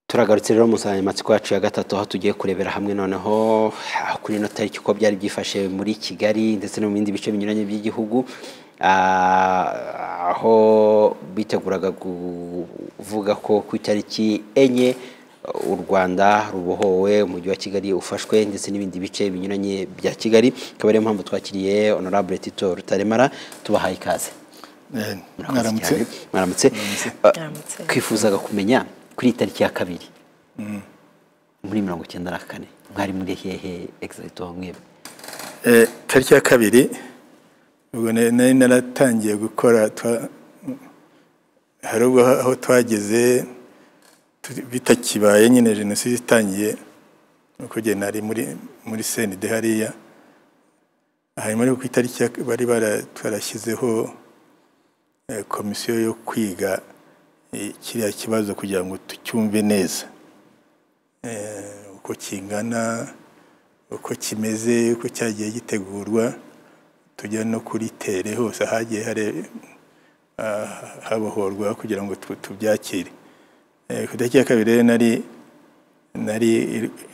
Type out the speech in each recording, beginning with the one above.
turagarutse rero mu nsanganyamatsiko yacu ya gatatu aho tugiye kurebera hamwe noneho kuri ino tariki uko byari byifashe muri kigali ndetse no mu bindi bice binyuranye by'igihugu aho biteguraga kuvuga ko ku itariki enye u rwanda rubohowe umujyi wa kigali ufashwe ndetse n'ibindi bice binyuranye bya kigali akaba ariyo mpamvu twakiriye honorable tito rutaremara tubahaye ikaze mwaramutse twifuzaga kumenya kuri iyi tariki ya kabiri muri mirongo icyenda na kane mwari muri hehe egizagito mwebwe tariki ya kabiri ubwo nari naratangiye gukora hari ubwo aho twageze bitakibaye nyine jenoside itangiye nuko njye nari muri muri senide hariya hanyuma ariko ku itariki bari barashyizeho komisiyo yo kwiga kiriya kibazo kugira ngo tucyumve neza uko kingana uko kimeze uko cyagiye gitegurwa tujya no kuri tere hose hagiye habohorwa kugira ngo tubyakire ku itariki ya kabiri rero nari nari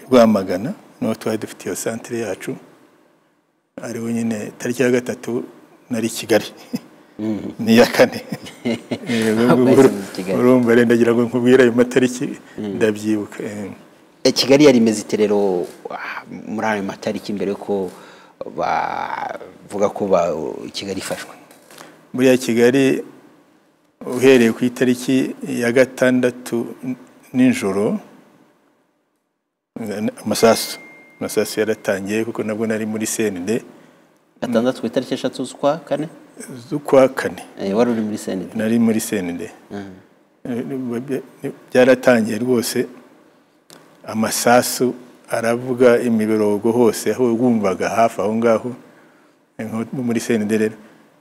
rwamagana n'uwo twari dufite iyo santire yacu ariho nyine tariki ya gatatu nari kigali ni iya kane urumva rero ndagira ngo nkubwire ayo matariki ndabyibuka kigali yari imeze iterero muri ayo matariki mbere ko bavuga ko kigali ifashwe buriya kigali uhereye ku itariki ya gatandatu nijoro amasasu amasasu yaratangiye kuko nabwo nari muri senide gatandatu ku itariki eshatu z'ukwa kane z'ukwa kane wari uri muri senide nari muri senide byaratangiye rwose amasasu aravuga imiborogo hose aho wumvaga hafi aho ngaho muri senide rero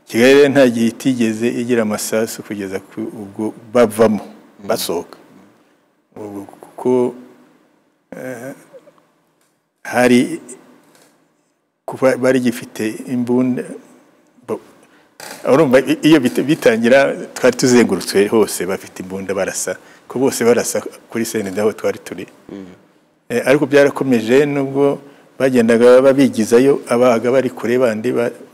kigali rero nta gihe itigeze igira amasasu kugeza ubwo bavamo basohoka kuko hari bari gifite imbunda urumva iyo bitangira twari tuzengurutswe hose bafite imbunda barasa ko bose barasa kuri senida aho twari turi ariko byarakomeje nubwo bagendaga babigizayo abaga bari kure bandi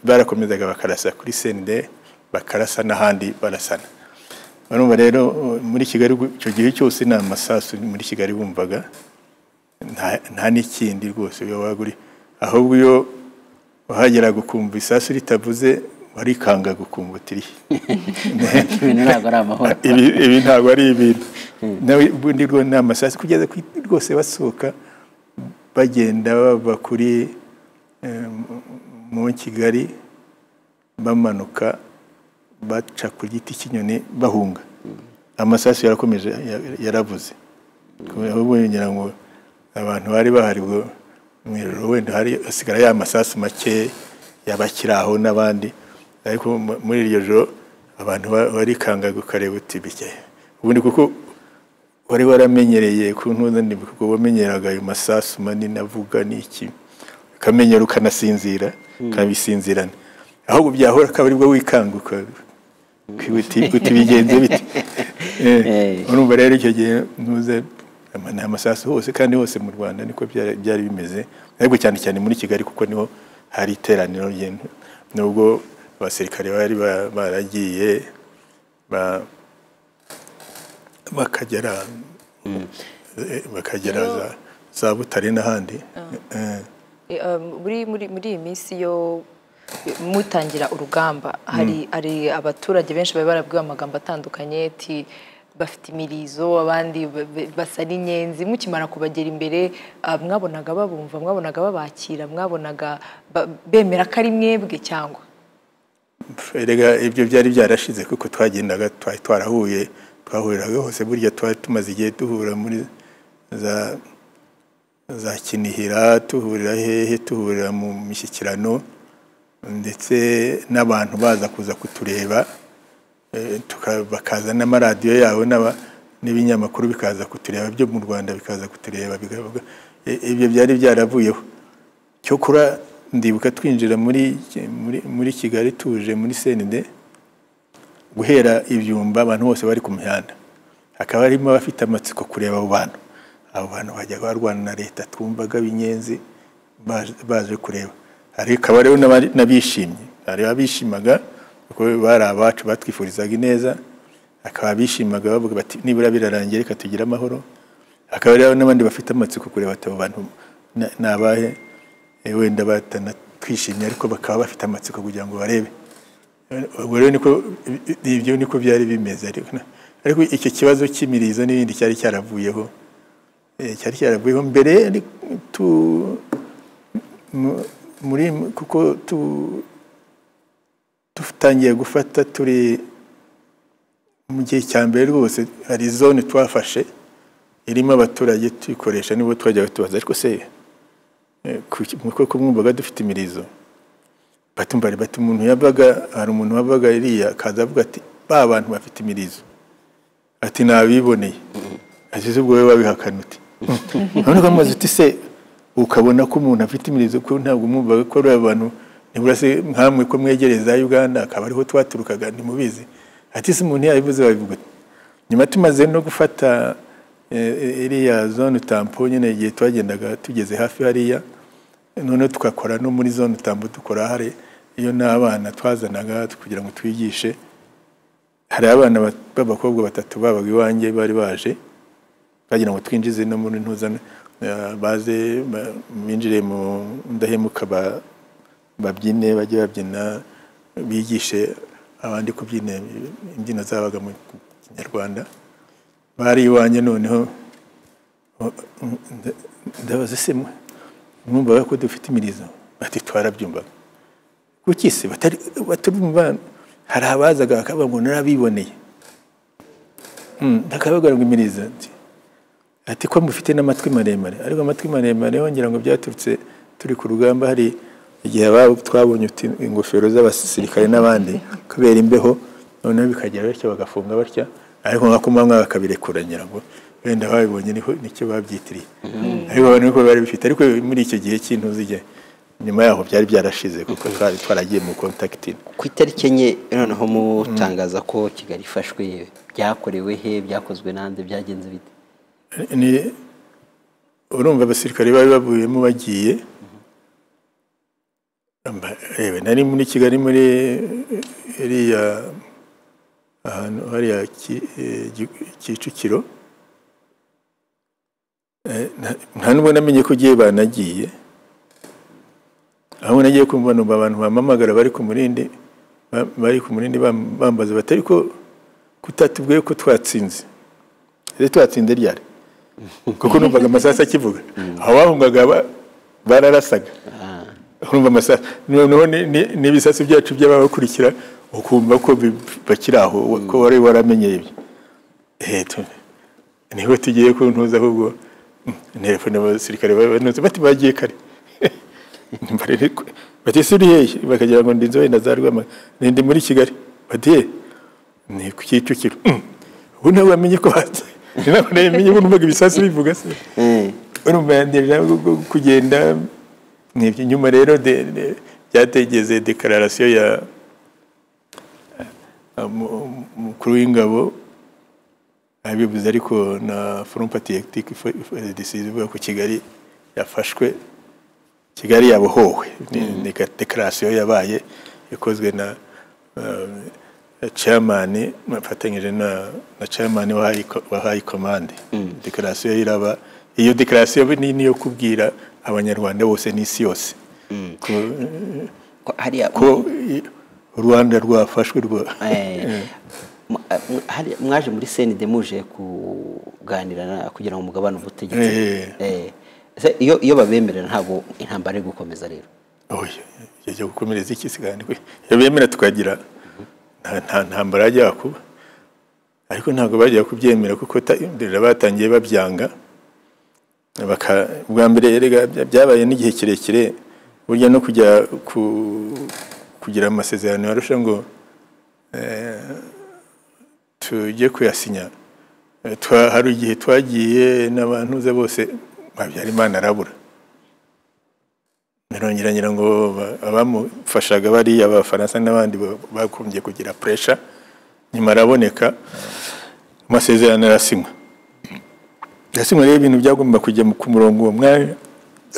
barakomezaga bakarasa kuri senide bakarasa n'ahandi barasana barumva rero muri kigali icyo gihe cyose ni amasasu muri kigali bumvaga nta n'ikindi rwose iyo wagura ahubwo iyo wahageraga ukumva isasu ritavuze warikanga gukumva utiriye ibi ntabwo ari ibintu ubundi rwo ni amasasu kugeza rwose basohoka bagenda bava kuri mu kigali bamanuka baca ku giti cy'inyoni bahunga amasasu yarakomeje yaravuze kubera ngo abantu bari bahari ngo umwiriro wenda hari hasigara ya masasu make yabakiri aho n'abandi ariko muri iryo joro abantu barikanga gukareba uti bike ubundi kuko wari waramenyereye ku ntuza ndende kuko wamenyeraga ayo masasu manini avuga n'iki ukamenyera ukanasinzira ukabisinzirana ahubwo byahora akaba aribwo wikanguka uti bigenze bite urumva rero icyo gihe ntuze ni amasasu hose kandi hose mu rwanda niko byari bimeze ariko cyane cyane muri kigali kuko niho hari iteraniro nubwo abasirikare bari baragiye bakagera bakagera za butare n'ahandi muri iyi minsi yo mutangira urugamba hari abaturage benshi bari barabwiwe amagambo atandukanye bafite imirizo abandi basa n'inyenzi mukimara kubagera imbere mwabonaga babumva mwabonaga babakira mwabonaga bemera ko ari mwebwe cyangwa erega ibyo byari byarashize kuko twagendaga twari twarahuye twahuriraga hose burya twari tumaze igihe duhura muri za za kinihira tuhurira hehe tuhurira mu mishyikirano ndetse n'abantu baza kuza kutureba bakaza n'amaradiyo yabo n'ibinyamakuru bikaza kutureba byo mu rwanda bikaza kutureba ibyo byari byaravuyeho cyokora ndibuka twinjira muri kigali tuje muri senide guhera ibyumba abantu bose bari ku mihanda hakaba harimo abafite amatsiko kureba abo bantu abo bantu bajyaga barwana na leta twumvaga b'inyenzi baje- baje kureba hari akaba rero n'abari- n'abishimye hari abishimaga kuko bari abacu batwifurizaga ineza akaba abishimaga bavuga bati nibura birarangiye reka tugire amahoro hakaba rero n'abandi bafite amatsiko kureba ati abo bantu na- ni abahe Eh, wenda batanatwishimye ariko bakaba bafite amatsiko kugira ngo barebe ubwo rero niko ibyo niko byari bimeze ariko na- ariko icyo kibazo cy'imirizo n'ibindi cyari cyaravuyeho Eh, cyari cyaravuyeho mbere ari- tu mu- muri kuko tu dutangiye gufata turi mu gihe cya mbere rwose hari zone twafashe irimo abaturage tuyikoresha nibwo twajyaga tubaza ariko se eh, ku- mu kuboko mwumvaga dufite imirizo batumva ari bati umuntu yabaga hari umuntu wabaga iriya akaza avuga ati ba bantu bafite imirizo ati nabiboneye ageze ubwo wowe wabihakana uti none ukamubaza uti se ukabona ko umuntu afite imirizo ko ntabwo mwumvaga ko ari abantu nibura se nkamwe ko mwegereye za uganda akaba ariho twaturukaga ntimubizi ati se umuntu yabivuze wabivuga ute?" nyuma tumaze no gufata eh, eh, iriya zone utampo nyine igihe twagendaga tugeze hafi hariya noneho tugakora no muri zone utambo dukora hari iyo n'abana twazanaga kugira ngo twigishe hari abana bat- b'abakobwa batatu babaga iwanjye bari baje bagira ngo twinjize no muri ntuzane baze ba- binjire mu ndahemuka ba- babyine bajye babyina bigishe abandi kubyina imbyino zabaga mu kinyarwanda bari iwanjye noneho o- nda- ndabaza se mwe mwumvaga ko dufite imirizo bati twarabyumvaga kuki se batari batumva hari abazaga bakavuga ngo narabiboneye Mm, bakababwira ngo imirizo nti ati ko mufite n'amatwi maremare ariko amatwi maremare wongera ngo byaturutse turi ku rugamba hari igihe ababo twabonye uti- ingofero z'abasirikare n'abandi kubera imbeho noneho bikagera bityo bagafunga batya ariko nka kumanywa bakabirekuranyira ngo wenda babibonye niho nicyo babyitiriye ariko abantu niko bari bifite ariko muri icyo gihe cy'intuzige nyuma yaho byari byarashize kuko twari twaragiye mu kontakitina ku itariki enye noneho mutangaza ko kigali ifashwe byakorewe he byakozwe n'andi byagenze bite ni urumva abasirikare bari bavuyemo bagiye Amba- yewe nari muri kigali muri eh, iriya ahantu hariya Ki- eh, Gi- kicukiro Eh, nta- nta nubwo namenye ko ugiye banagiye aho nagiye kumva numva abantu bampamagara bari ku murindi ba- bari ku murindi bam- bambaza batari ko kutatubwiye ko twatsinze ese twatsinze ryari kuko numvaga amasasu akivuga abahungaga ba- bararasaga urumva amasasu noneho ni- ni- n'ibisasu byacu by'ababakurikira ukumva ko bi- bakiri aho ko wari waramenye ibyo Eh, tu- niho tugiye ku ntuza ahubwo nterefone n'abasirikare babantuze bati bagiye kare Nyumva rero ko- bati si uri hehe bakagira ngo ndinze wenda za rwamagana ndi muri kigali bati "Eh, ni ku kicukiro Mm. ubu ntabwo wamenye ko bazi ni ntabwo namenye ubu numvaga ibisasu bivuga se urumva yandera kugenda nibyo nyuma rero de- de- byategeze dekararasiyo ya eh, mu- umukuru w'ingabo abivuze ariko na forum patriotique ifo- ifo- decisive ivuga ko kigali yafashwe kigali yabohowe Ni- ni dekararasiyo yabaye ikozwe na eh, chairman afatanyije na na chairman wa high co- wa high command dekararasiyo iraba iyo dekararasiyo ni niyo kubwira abanyarwanda bose n'isi yose ko, ko hariya ko i- u rwanda rwafashwe rwa Eh, mu- mu- hariya mwaje muri senide muje kuganira na- kugira ngo mugabane ubutegetsi Eh. Eh, se iyo iyo babemerera ntabwo intambara iri gukomeza rero oya yajya gukomereza iki se kandi we? iyo bemera tukagira nta nta ntambara yajya kuba ariko ntabwo bajya kubyemera kuko ta- mbere batangiye babyanga baka ubwa mbere erega bya- byabaye n'igihe kirekire burya no kujya ku, kugira amasezerano yarusha ngo tujye kuyasinya Eh, twa- hari igihe twagiye n'abantuza bose Habyarimana arabura Narongera ngira ngo ba- abamufashaga bariya abafaransa n'abandi ba- bakumbye kugira puresha nyuma araboneka amasezerano arasinywa ndasimwa rero ibintu byagomba kujya mu- ku murongo uwo mwanya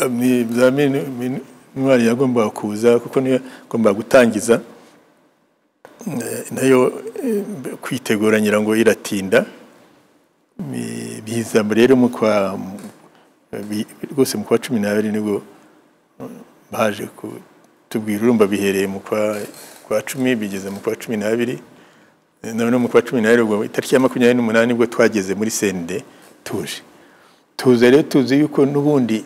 ni- za minu- minu- intwari yagombaga kuza kuko niyo yagombaga gutangiza Eh, nayo eh, kwitegura ngira ngo iratinda Mi- biza rero mu kwa mu- bi- rwose mu kwa cumi n'abiri nibwo eh, baje kutubwira urumva bihereye mu kwa kwa cumi bigeze mu kwa cumi n'abiri none mu kwa cumi n'abiri ubwo itariki ya makumyabiri n'umunani nibwo twageze muri sende tuje tuza rero tuzi yuko n'ubundi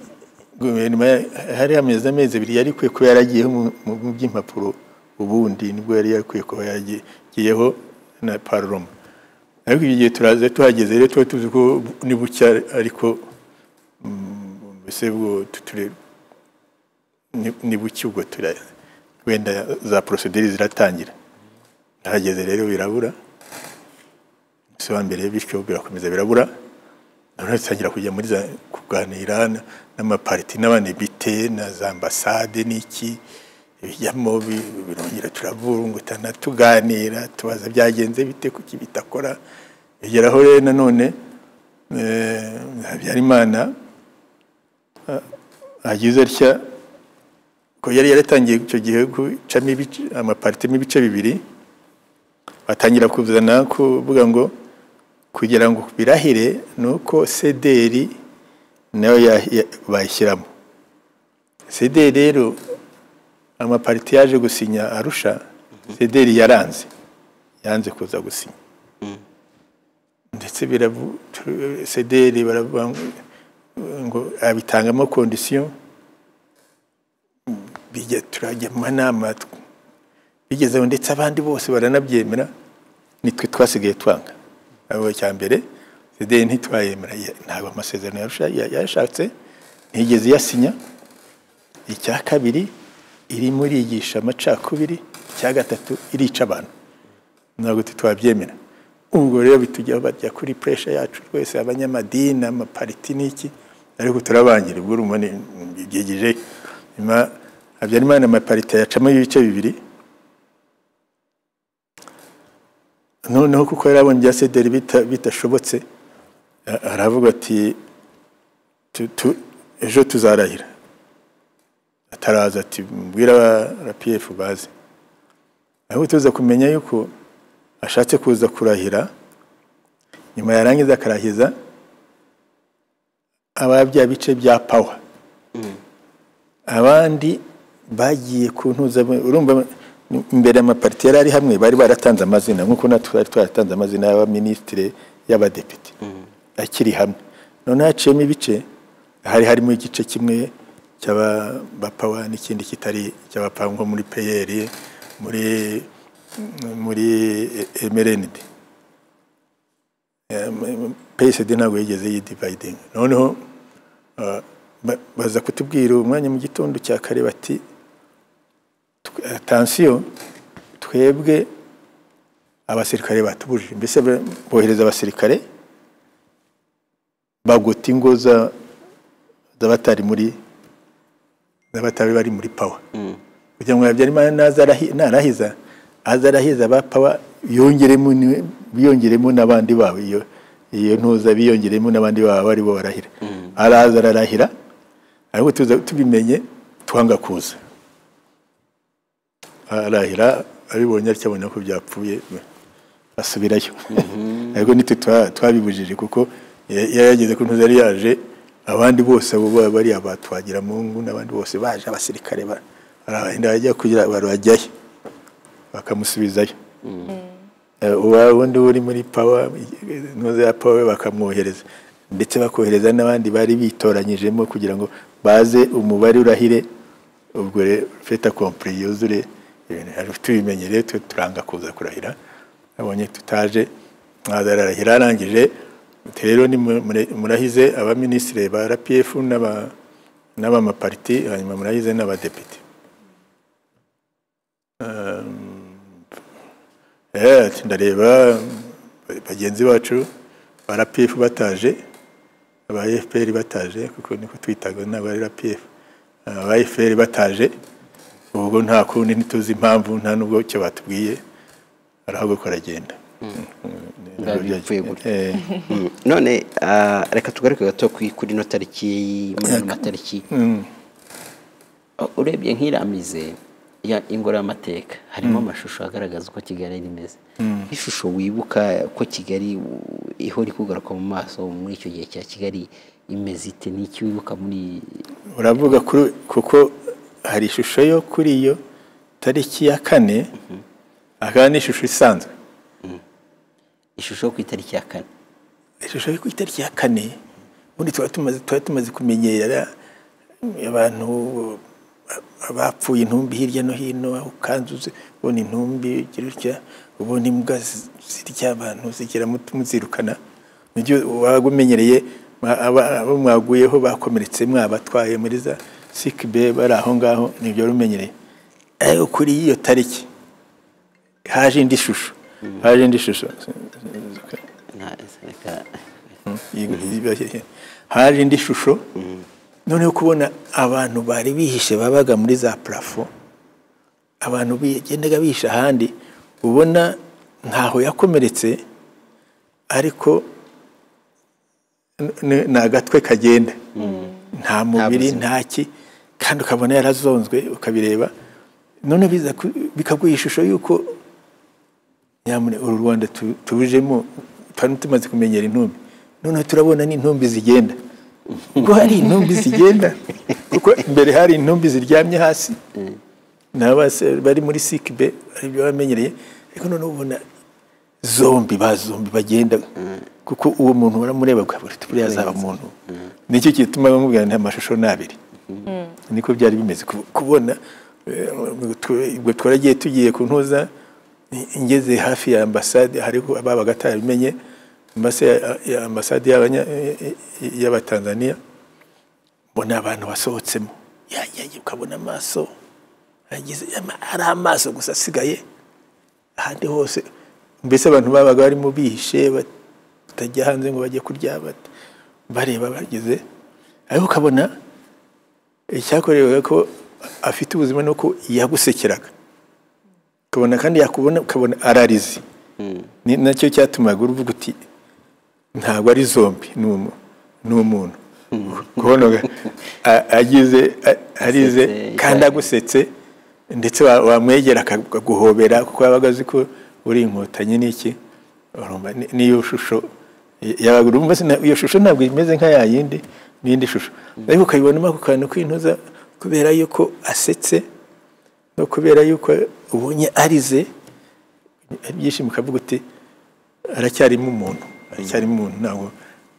guverinoma ya- hari amezi amezi abiri yari ikwiye kuba yaragiyeho mu- mu mu by'impapuro ubundi nibwo yari yakwiye kuba yaragiyeho na paroma ariko iki gihe turaza tuhageze rero tuba tuzi ko ni bucya ariko mm, mbese bwo tuture ni- ni bucya ubwo tura wenda za porosederi ziratangira hageze rero birabura umunsi wa mbere bityo birakomeza birabura noneho dutangira kujya muri za kuganira na- n'amapariti n'abanebite na za ambasade n'iki bijyamo bi- birongera turavurungutana tuganira tubaza byagenze bite kuki bitakora bigeraho rero nanone eh, habyarimana ah, agize atya ko yari yaratangiye icyo gihe gucamo ibice- amapariti ibice bibiri batangira kuzana kuvuga ngo kugira ngo birahire ni uko sederi nayo ya- ya- bayishyiramo sederi rero amapariti yaje gusinya arusha sederi yaranze yanze kuza gusinya ndetse biravu tu- sederi baravuga ngo- ngo abitangamo kondisiyo bijya turajya mu manama bigezeho ndetse abandi bose baranabyemera nitwe twasigaye twanga abo cya mbere sederi ntitwayemera ya- ntabwo amasezerano yarusha- ya- yayashatse ntiyigeze iyasinya icya kabiri irimo irigisha amacakubiri icya gatatu irica abantu ntabwo twabyemera ubwo rero bitujya bajya kuri puresha yacu rwese abanyamadini amapariti n'iki ariko turabangira ubwo urumva ni- byegeje nyuma habyarimana amapariti yacamo ibice bibiri noneho kuko yari abonye ibya sederi bita- bitashobotse a- aravuga ati "Tu- tu- ejo tuzarahira ataraza ati mbwira rapiyefu bazi ahubwo tuza kumenya yuko ashatse kuza kurahira nyuma yarangiza akarahiza aba bya bice bya pawa abandi bagiye kuntuza urumva imbere amapariti yari ari hamwe bari baratanze amazina nk'uko natwe twari twaratanze amazina y'abaminisitire y'abadepite akiri hamwe noneho haciyemo ibice hari harimo igice kimwe cy'abapawa n'ikindi kitari cy'abapawa nko muri peyeri muri muri emerenide PSD ntabwo yigeze yidivayidinga noneho ah, ba- baza kutubwira umwanya mu gitondo cya kare bati atansiyo twebwe abasirikare batubujije mbese ba- bohereza abasirikare bagota ingo za- z'abatari muri z'abatari bari muri pawa kugira ngo habyarimana naza arahi- narahiza aza arahiza ba pawa yongeremo ni- biyongeremo n'abandi babo iyo iyo ntuza biyongeremo n'abandi babo bari bo barahira araza ararahira ariko tuza tubimenye twanga kuza arahira abibonye atyo abona ko byapfuye asubirayo ariko nitwe twa- twabibujije kuko ya- yari yageze ku ntuza yari yaje abandi bose abo ba- bari abatwagira mungu n'abandi bose baje abasirikare ba- baragenda bajya kugira barajyayo bakamusubizayo Eh, uwa wundi uri muri pawa ntuza ya pawa bakamwohereza ndetse bakohereza n'abandi bari bitoranyijemo kugira ngo baze umubare urahire ubwo rero feta kompure yuzure ibintu hari tubimenye rero twe turanga kuza kurahira abonye tutaje mwaza ararahira arangije ati rero ni mu- mure- murahize abaminisitiri ba rpf n'aba- n'abamapariti hanyuma murahize n'abadepite Eh, ati ndareba mm, bagenzi bacu ba RPF bataje aba FPR bataje kuko niko twitaga n'aba RPF aba FPR bataje ubwo nta kundi ntituzi impamvu nta nubwo icyo batubwiye arahaguruka aragenda Mm, mm, biba bipfuye gutya Eh, Mm. none ah, reka tugaruke gato ku- kuri ino tariki muri ano matariki mm, Uh, urebye nk'iramize ya ingororamateka harimo amashusho agaragaza uko kigali yari imeze nk'ishusho wibuka ko kigali u- ihora ikugaruka mu maso muri icyo gihe cya kigali imeze ite ni iki wibuka muri uravuga kuri kuko hari ishusho yo kuri iyo tariki ya kane akaba ni ishusho isanzwe ishusho yo ku itariki ya kane ishusho yo ku itariki ya kane ubundi tuba tumaze tuba tumaze kumenyera abantu bapfuye intumbi hirya no hino aho ukanzuze ubona intumbi ugira utya ubona imbwa zi- zirya abantu zigera muti- muzirukana mu gihe waba umenyereye mwa- aba- abo mwaguyeho bakomeretse mwabatwaye muri za sikibe bari aho ngaho nibyo wari umenyereye ariko kuri iyo tariki haje indi shusho haje indi shusho Na- reka- Ibi- haje indi shusho noneho kubona abantu bari bihishe babaga muri za parafo abantu bigendaga bihisha ahandi ubona ntaho yakomeretse ariko n- n- ni agatwe kagenda nta mubiri buzima. ntaki kandi ukabona yarazonzwe ukabireba none biza ku- bikaguha ishusho y'uko nyamune uru rwanda tu- tujemo twari tumaze kumenyera intumbi noneho turabona n'intumbi zigenda ubwo hari intumbi zigenda kuko imbere hari intumbi ziryamye hasi n'abase bari muri sikibe aribyo bamenyereye ariko noneho ubona zombi ba zombi bagenda kuko uwo muntu baramureba ukabura ati buriya azaba muntu nicyo gituma bamubwira nta mashusho ni abiri niko byari bimeze ku- kubona eh, twe- ubwo twaragiye tugiye ku ntuza i- ngeze hafi ya ambasade hariho ababaga atarabimenye ambasade ya- ya ambasade y'abanya- eh, eh, y'abatanzaniya mbona abantu basohotsemo yanyagiye ukabona amaso yagize ama- ari amaso gusa asigaye ahandi hose mbese abantu babaga barimo bihishe bat- batajya hanze ngo bajye kurya bate- bareba bageze ariko ukabona icyakorewe ko afite ubuzima ni uko yagusekeraga ukabona kandi yakubona ukabona ararize ni nacyo cyatumaga uruvuga uti ntabwo ari zombi ni umu- ni umuntu kubona uga- a- agize a- arize Asetse, kandi agusetse ndetse wa- wamwegera akaguhobera kuko yabaga azi ko uri inkotanyi n'iki urumva ni- niyo shusho yabaga urumva sina- iyo shusho ntabwo imeze nka ya yindi n'indi shusho ariko ukayibonamo ako kantu k'intuza kubera yuko asetse no kubera yuko ubonye arize ibyishimo ukavuga uti aracyarimo umuntu aracyarimo umuntu ntabwo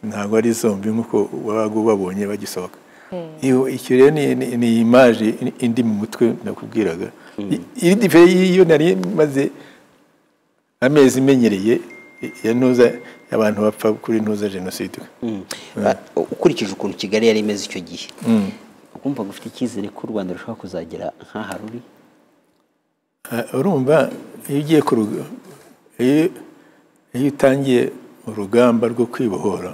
ntabwo ari zombi nk'uko wabaga ubabonye bagisohoka Iyo- icyo rero ni, ni, ni imaje indi mu mutwe nakubwiraga I- iri difere y'iyo nari maze amezi imenyereye ya ntuza abantu bapfa kuri ntuza jenoside Mm. Ah, ukurikije ukuntu kigali yari imeze icyo gihe ukumva ufite icyizere ko u rwanda rushobora kuzagera nk'aha ruri Ah, urumva iyo ugiye ku ruga- iyo iyo utangiye urugamba rwo kwibohora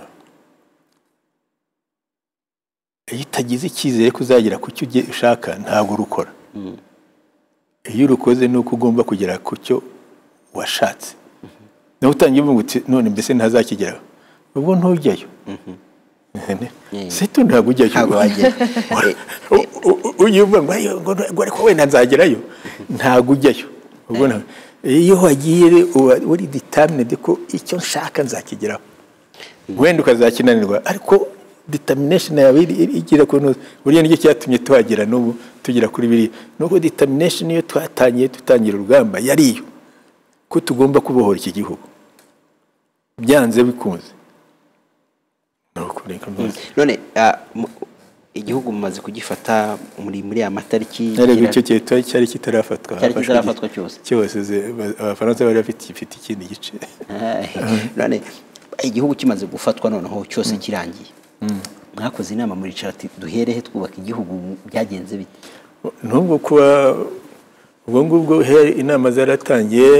iyo utagize icyizere ko uzagera ku cyo ugiye- ushaka ntabwo urukora iyo urukoze ni uko ugomba kugera ku cyo washatse nawe utangiye uvuga uti none mbese ntazakigeraho ubwo ntujyayo seto ntabwo ujyayo Ntabwo wagera. U- u- u- ujya uvuga ngo "Ayo, ngo ngo ariko wenda nzagerayo ntabwo ujyayo ubwo nta- iyo wagiye re- uba uri ditaminede ko icyo nshaka nzakigeraho wenda ukazakinanirwa ariko ditaminesheni yawe iri- iri- igera ku ntuza buriya nicyo cyatumye tuhagera n'ubu tugera kuri biriya nuko ditaminesheni iyo twatangiye dutangira urugamba yari iyo ko tugomba kubohora iki gihugu byanze bikunze ni uko reka mbaze. none ah, mu- igihugu mumaze kugifata muri muri ya matariki ariko kera- icyo gihe tuba cyari kitarafatwa Cyari hafashwe kitarafatwa iki- cyose. cyose ze- ba- abafaransa bari bafite ifite ikindi gice Ah, none igihugu kimaze gufatwa noneho cyose kirangiye mwakoze inama muri ati duherehe twubaka igihugu byagenze bite n'ubwo kuba ubwo ngubwo he- inama zaratangiye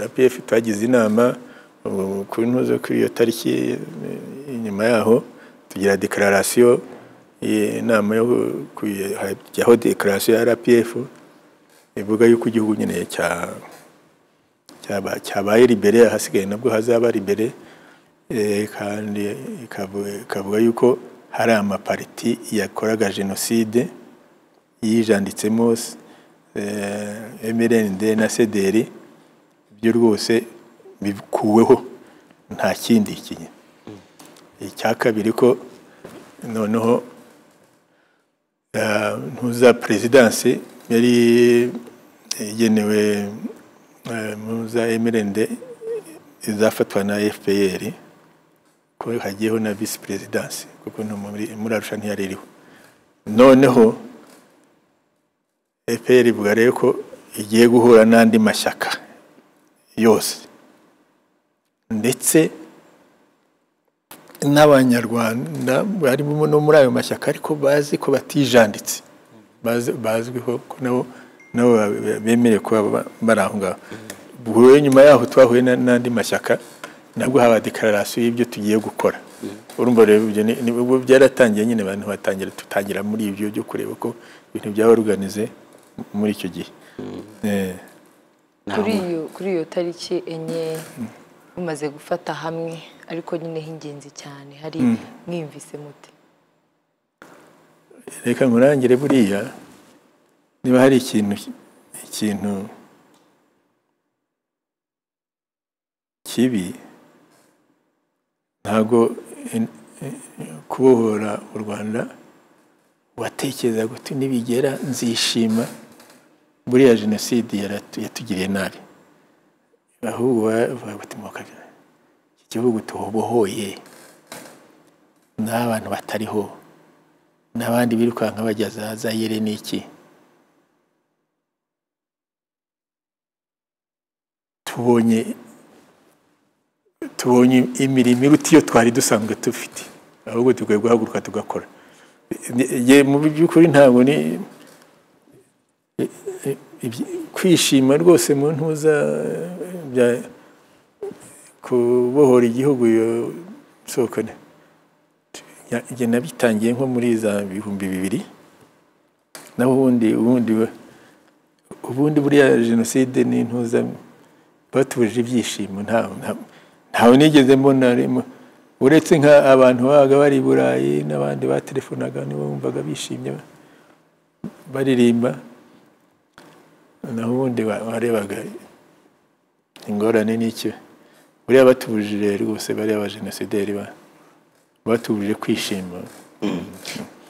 rpf twagize inama ubu ku ntuzo kuri iyo tariki eh, inyuma yaho tugira dekararasiyo inama yo ku- hajyaho dekararasiyo ya rpf ivuga yuko igihugu nyine cya cyaba- cyabaye libere ahasigaye nabwo hazaba libere eh, kandi ikavu- ikavuga yuko hari amapariti yakoraga jenoside yijanditsemo eh, mrnd na sederi byo rwose bikuweho nta kindi kinye icya kabiri ko noneho eh, ntuza perezidansi yari igenewe eh, ntuza mrnd izafatwa na fpr ko hagiyeho na visi perezidansi kuko no muri muri arusha ntiyari iriho noneho fpr ivuga rero ko igiye guhura n'andi mashyaka yose ndetse n'abanyarwanda barimo no muri ayo mashyaka ariko bazi ko batijanditse Bazi- bazwiho ko nabo nabo bemerewe kuba ba- bari aho ngaho ubwo rero nyuma yaho twahuye na- n'andi mashyaka nabwo haba dekararasiyo y'ibyo tugiye gukora urumva rero ibyo ni- ni- ubwo byaratangiye nyine abantu batangira tutangira muri ibyo byo kureba ko ibintu byaba organize muri icyo gihe Eh. kuri iyo kuri iyo tariki enye mumaze gufata hamwe ariko nyine h'ingenzi cyane hari mwiyumvise mute reka nkurangire buriya niba hari ikintu ikintu kibi ntabwo en- en- kubohora u rwanda watekereza guti nibigera nzishima buriya jenoside yaratu- yatugiriye nabi ahubwo bavuga bati mukabya iki gihugu tubohoye ni abantu batariho n'abandi birukanka bajya za zayire ni iki tubonye tubonye imirimo iruta iyo twari dusanzwe dufite ahubwo dukwiye guhaguruka tugakora Ni- ye mu by'ukuri ntabwo ni i- i- ibyi- kwishima rwose mu ntuza eh, bya- kubohora igihugu iyo soko ni- Ya- njye nabitangiye nko muri za bihumbi bibiri naho ubundi ubundi we- ubundi buriya jenoside n'intuza batubujije ibyishimo ntawe nta- ntawe nigeze mbona arimo- uretse nka abantu babaga bari i burayi n'abandi batelefonaga nibo bumvaga bishimye ba- baririmba naho ubundi wa- warebaga ingorane n'icyo buriya batubujije rwose bariya abajenosideri ba batubujije kwishima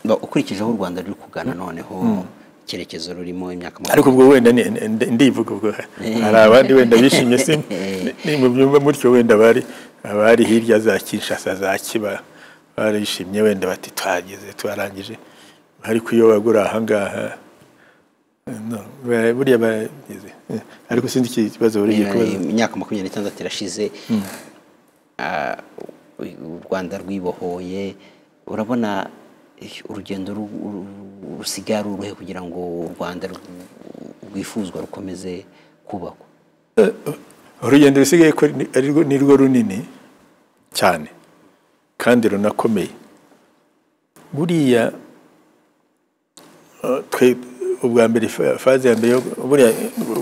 No, ukurikije aho u rwanda ruri kugana noneho icyerekezo rurimo imyaka makumyabiri ariko ubwo wenda ni- ndi- ndivuga ubwo hari abandi wenda bishimye si ni mu byumba mutyo wenda bari abari hirya za kinshasa za kiba barishimye wenda bati twageze twarangije ariko iyo bagura ahangaha no, ba- buriya bageze Eh, ariko sinzi ikibazo buri gihe kubaza imyaka makumyabiri n'itandatu irashize ah, u rwanda rwibohoye urabona eh, urugendo ru- ru- rusigaye ari uruhe kugira ngo u rwanda rw- rwifuzwa rukomeze kubakwa urugendo rusigaye ko ni- ari rwo- ni rwo runini cyane kandi runakomeye buriya eh, twe ubwa mbere fa- faze ya mbere yo buriya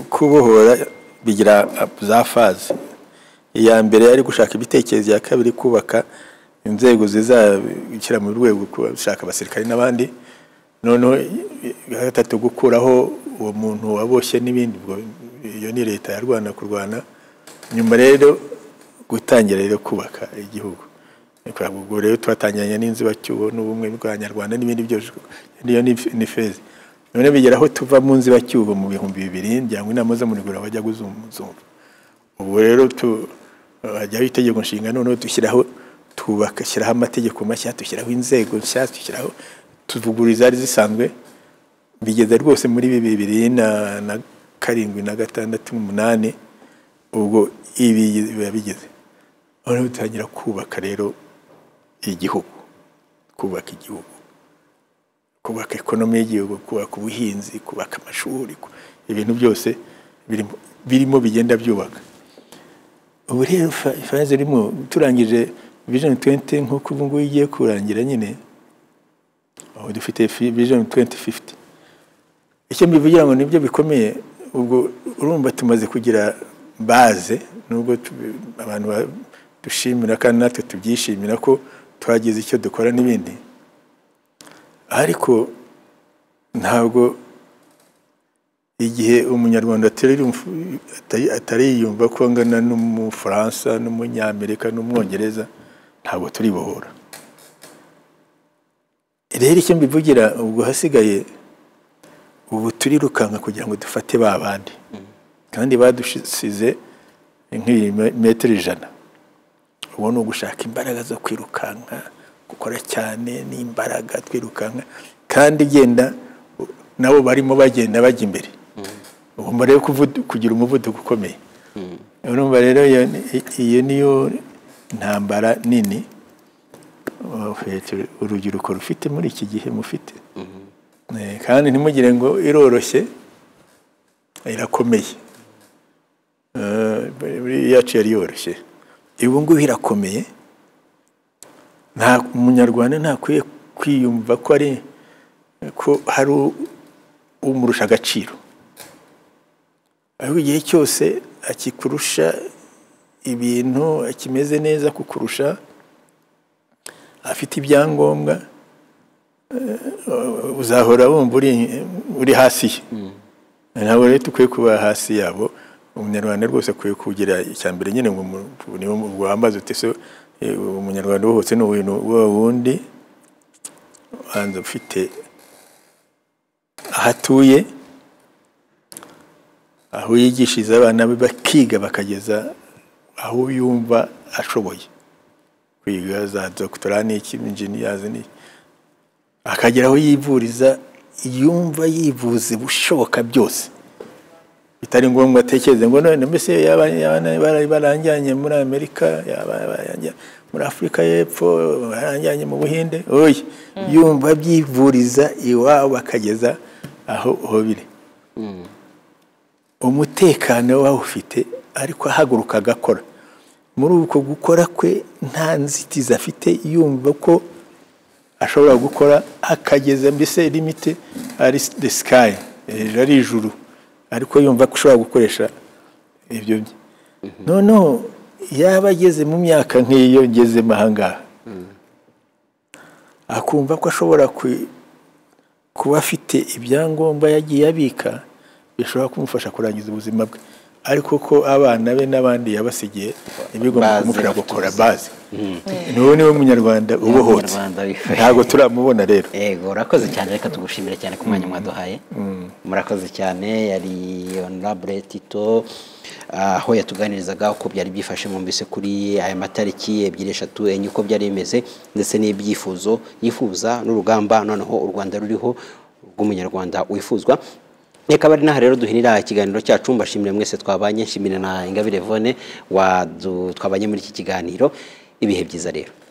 kubohora bigira ah, za faze iya mbere ari gushaka ibitekerezo iya kabiri kubaka inzego zizabishyira mu rwego gushaka abasirikare n'abandi noneho iya gatatu gukuraho uwo muntu waboshye n'ibindi ubwo iyo ni leta ya rwanda kurwana nyuma rero gutangira rero kubaka igihugu Kuraba ubwo rero twatangiranye n'inzibacyuho n'ubumwe bw'abanyarwanda n'ibindi byose niyo ni- ni feza none bigera aho tuva mu nzibacyuho mu bihumbi bibiri njyangwa inama z'umurigura wajya guzumuzumva ubu rero tu hajyaho itegeko nshinga noneho dushyiraho tugashyiraho amategeko mashya dushyiraho inzego nshya dushyiraho tuvugurura izari zisanzwe bigeze rwose muri bibiri na, na karindwi na gatandatu n'umunani ubwo ibi biba bigeze noneho dutangira kubaka rero igihugu kubaka igihugu kubaka ekonomi y'igihugu kubaka ubuhinzi kubaka amashuri ku- ibintu byose birimo birimo bigenda byubaka ubu rero fa- ifaze irimo turangije vision 20 nk'uko ubu ngubu igiye kurangira nyine aho dufite fi- vision 2050 icyo mbivugira ngo nibyo bikomeye ubwo urumva tumaze kugira baze nubwo tu- abantu ba- dushimira kandi natwe tubyishimira ko twagize icyo dukora n'ibindi ariko ntabwo igihe umunyarwanda atari- atari- atariyumva ko angana n'umufaransa n'umunyamerika n'umwongereza ntabwo turibohora rero icyo mbivugira ubwo hasigaye ubu turirukanka kugira ngo dufate ba bandi kandi badusize nk'ibimetero ijana ubu ni ugushaka imbaraga zo kwirukanka gukora cyane n'imbaraga twirukanka kandi genda nabo barimo bagenda bajya imbere ugomba rero kuvudu- kugira umuvuduko ukomeye urumva rero iyo- iyo niyo ntambara nini uh, urubyiruko rufite muri iki gihe mufite Eh, kandi ntimugire ngo iroroshye irakomeye Eh, buriya iyacu yari yoroshye ubu ngubu irakomeye nta umunyarwanda ntakwiye kwiyumva ko ari ko hari u- umurusha agaciro ariko igihe cyose akikurusha ibintu akimeze neza kukurusha afite ibyangombwa eh, uzahora wumva uri, uri hasi ye ntabwo rero dukwiye kuba hasi yabo umunyarwanda rwose akwiye kugira icya mbere nyine ngo umu- niwo wambaza uti so eh, umunyarwanda wo hose ni uwintu wa wundi ubanza ufite aho atuye aho yigishiriza abana be bakiga bakageza aho yumva ashoboye kwiga za dogitora n'iki injiniyazi n'iki akagera aho yivuriza yumva yivuze bushoboka byose bitari ngombwa atekereze ngo none mbese yaba yaba- bara- baranjyanye muri amerika yaba baranjya- muri afurika y'epfo baranjyanye mu buhinde oya yumva byivuriza iwabo akageza aho aho biri umutekano wawufite ariko ahaguruka agakora muri uko gukora kwe nta nzitizi afite yumva ko ashobora gukora akageza mbese limite ari the sky hejuru ari ijuru ariko yumva ko ushobora gukoresha ibyo bye noneho yaba ageze mu myaka nk'iyo ngezemo aha ngaha akumva ko ashobora ku- kuba afite ibyangombwa yagiye abika bishobora kumufasha kurangiza ubuzima bwe ariko ko abana be n'abandi yabasigiye Bazi, ntibigomba kumufasha bafite gukora bazi niwo niwe munyarwanda ubohotse Umunyarwanda wifuye. ntabwo turamubona rero yego urakoze cyane reka tugushimire cyane ku mwanya mwaduhaye murakoze cyane yari honorable tito ah, aho yatuganirizaga uko byari byifashe mbese kuri aya matariki ebyiri eshatu enye uko byari bimeze ndetse n'ibyifuzo yifuza n'urugamba noneho u rwanda ruriho rw'umunyarwanda wifuzwa Reka bari naha rero duhinira ikiganiro cyacu mbashimire mwese twabanye nshimire na Ingabire Yvonne wadu twabanye muri iki kiganiro ibihe byiza rero